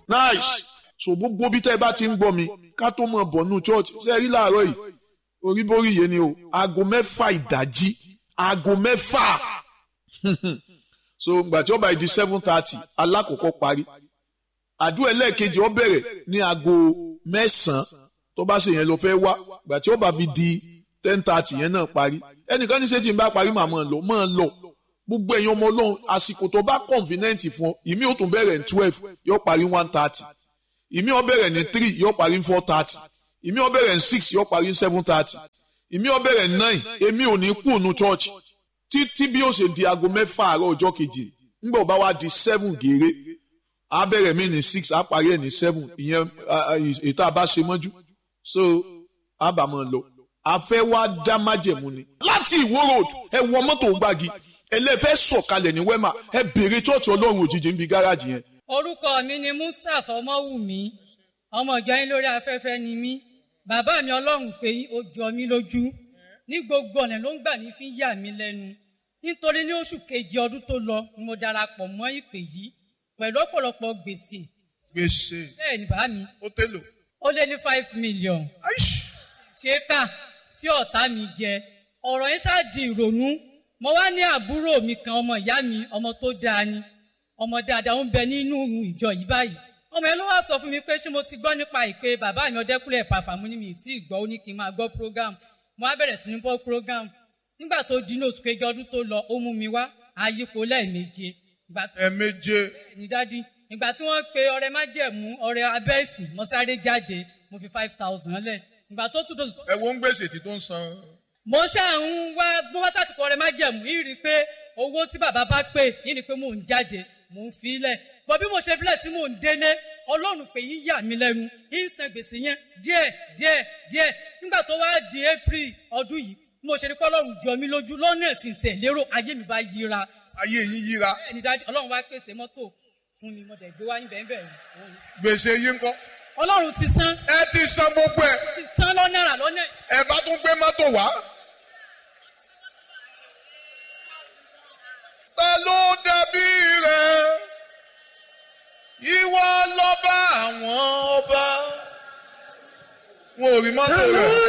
nice so gbogbo bí tẹ́ ẹ bá ti ń gbọ́ mi ká tó mọ̀ bọ̀ nù church ṣe rí láàárọ̀ yìí oríborí yẹn ni o aago mẹ́fà ìdájí aago mẹ́fà so gbà tí ó bá di seven thirty alákòókò parí àdúrà ẹlẹ́ẹ̀kejì ó bẹ̀rẹ̀ ní aago mẹ́sàn-án tó bá ṣe yẹn lọ fẹ́ wá gbà tí ó bá fi di ten thirty yẹn náà parí ẹnìkan ní ṣé tí n bá parí màá mọ̀ lọ mọ̀ lọ gbogbo ẹ̀yin ọmọ ọlọ́run àsìkò tó bá convenient fún ọ ìmí ó tún bẹ̀rẹ̀ ní twelve yóò parí one thirty ìmí ó bẹ̀rẹ̀ ní three yóò parí ní four thirty ìmí ó bẹ̀rẹ̀ ní six yóò parí ní seven thirty ìmí ó bẹ̀rẹ̀ ní nine èmi ò ní kú ònú church títí bí ó ṣe di aago mẹ́fà àárọ̀ ọjọ́ kejì ńgbà ó bá wá di seven gèrè á bẹ̀rẹ̀ mí ní six á parí ẹ̀ ní seven ìyẹn ètò àbá ṣe mọ́jú so á bà mọ́ lọ àfẹ́ wá dá májẹ̀mú ni láti ìwó road ẹ wọ mọ́tò gbági ẹlẹ́fẹ́ sọ̀kalẹ̀ ní wẹ́mà ẹ bèrè chọ́ọ̀tì ọlọ́run òjijì níbi gáràjì yẹn. orúkọ mi ni mustapha ọmọwùmí ọmọ ìjọ yín lórí afẹ́fẹ́ ni mí bàbá mi ọlọ́run pé ó jọ mí lójú ní gbogbo ọ̀nà ló ń gbà ní fi yà mí lẹ́nu nítorí ní oṣù kejì ọdún tó lọ ni mo darapọ̀ mọ́ ìpè yìí pẹ̀lú ọ̀pọ̀lọpọ̀ gbèsè gbèsè bẹ́ẹ̀ ni bá mi ó tẹ́lò. ó lé ní five million ṣéka tí ọ̀tá mi jẹ ọ̀rọ̀ yẹn ṣáà di ìrònú mo wá ní àbúrò mi kan ọmọ ìyá mi ọmọ tó dáa ni ọmọ dáadáa ń bẹ nínú ìjọ yìí báyìí ọmọ yẹn ló wá sọ fún mi pé ṣé mo ti gbọ́ nípa ìpè bàbá mi ọdẹkùnrin ẹ̀pà fàmú ni mi tí ì gbọ́ ó ní kí n máa gbọ́ program mo wá bẹ̀rẹ̀ sí ní gbọ́ program nígbà tó di ní oṣù kejì ọdún tó lọ ó mú mi wá àyípo lẹ́ẹ̀méje. ẹ̀ẹ̀méje. ní dádì ìgbà tí wọ́n pe ọrẹ májẹ̀mú ọrẹ abẹ́ẹ̀sì mo sáré jáde mo fi five thousand lẹ̀ ìgbà tó tún tó. ẹ wo ń gbèsè tí tó ń san. mo ṣáà ń wá gbọ́n wá sásìkò ọrẹ májẹ̀mú yìí rí i pé owó tí bàbá bá pè yìí ni pé mò ń jáde mò ń fi lẹ̀ bọ́ bí mo ṣe filẹ̀ tí mò ń délé ọlọ́run pé yín yà mí lẹ́nu yín san gbèsè yẹn díẹ̀ díẹ̀ díẹ̀ nígbà tó wá di april ọdún yìí bí mo ṣe rí pé ọlọ́run jọ mí lójú lọ́nà tí ń tẹ̀ lérò ayé mi bá yíra. ayé yín yíra. bẹ́ẹ̀ ni dájú ọlọ́run wá pèsè mọ́tò fún mi mo dẹ̀ gbé wá níbẹ̀ níbẹ̀. gbèsè yín kọ́. ọlọ́run ti san. ẹ ti san gbogbo ẹ. ti san lọ́nà rà lọ́nà. ẹ bá tún gbé mọ́tò wá. ta ló dàbí rẹ ìwọ lọ́ba àwọn ọba wọn ò rí mọ́tò rẹ̀.